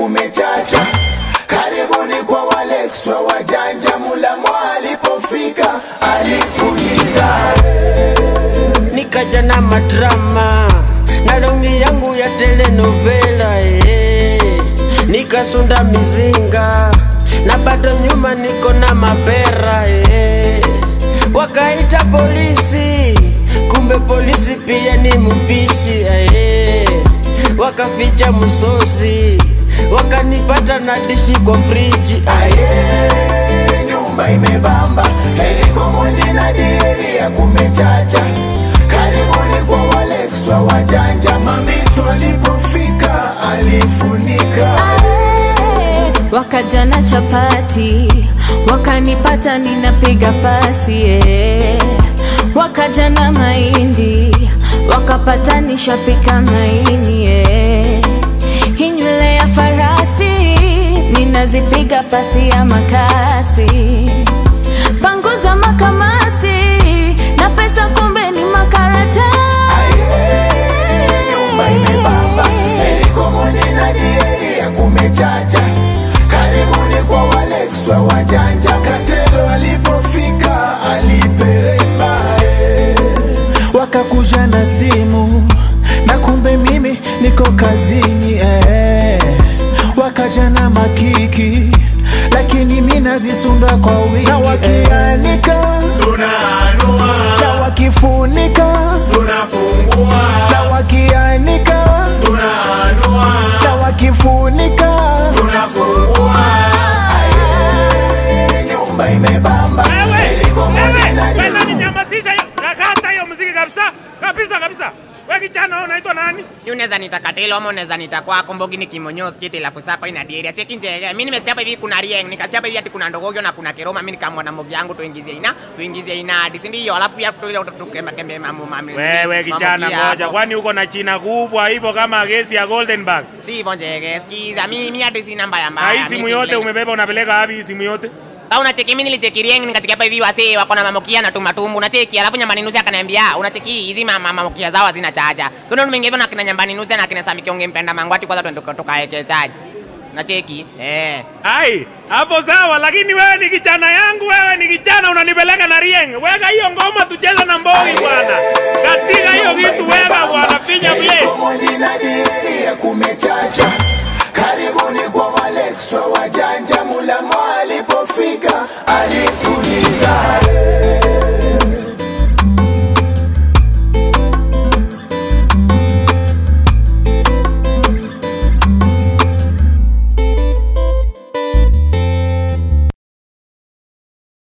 kumechacha. Karibuni kwa wale extra wajanja, Mulamo alipofika alifuliza. nikaja na madrama na longi yangu ya telenovela eh. nikasunda mizinga na bado nyuma niko na mapera eh. wakaita polisi kumbe polisi pia ni mpishi eh. wakaficha msosi wakanipata na dishi kwa friji Aye, nyumba imebamba, heri komodi na dieri ya kumechacha. Karibuni kwa wale extra wajanja, mamitu alipofika alifunika. Ae, wakaja na chapati wakanipata ninapiga pasi eh. wakaja na mahindi wakapata nishapika maini eh. hii nywele ya farasi ninazipiga pasi ya makasi panguza makamasi na pesa kumbe ni makaratasi nyumba imebamba, heri komodi na dieri ya kumechacha. Karibuni kwa wale extra wajanja, katelo alipofika aliperemba eh. wakakuja na simu na kumbe mimi niko kazini eh. wakaja na makiki lakini mi nazisunda kwa wingi na wakianika Tunaanua, na wakifunika tunafungua, na wakianika tunaanua, na wakifunika tunafungua. Aye, nyumba imebamba, heri komodi na Wewe dieri ninyamazisha hiyo. Kata hiyo muziki kabisa. Kabisa kabisa. Wewe kijana wewe unaitwa nani? Yu unaweza nita Katelo ama unaweza nita kwako Mbogi ni kimonyo skiti la kusapa ina dieria cheki nje. Mimi nimesikia hapa hivi kuna Rieng, nikasikia hapa hivi ati kuna Ndogogyo na kuna Keroma. Mimi nikamwona Mbogi yangu tuingizie ina, tuingizie ina hadi si ndio? Alafu pia tukembe kembe mamu mami. Wewe kijana ngoja, kwani uko na china kubwa hivyo kama gesi ya Goldenberg? Si hivyo njege, sikiza mimi hadi sina mbaya Na mbaya. hii simu yote umebeba unapeleka wapi hii simu yote? Au unacheki mimi nilicheki Rieng nikacheki hapa hivi wasee wako na mamokia na tumatumbu. Unacheki alafu nyambani nusu akaniambia unacheki hizi mama mamokia zao hazina chaja. So ndio nimeingia hivyo na kina nyambani nusu na kina Sami Kionge mpenda mangwati kwanza twende tukaeke chaji. Unacheki? Eh. Ai, hapo sawa, lakini wewe ni kijana yangu, wewe ni kijana unanipeleka na Rieng. Weka hiyo ngoma tucheze na Mbogi bwana. Katika hiyo kitu weka bwana, finya play. komodi na dieri ya kumechacha. Karibuni kwa wale extra wajanja,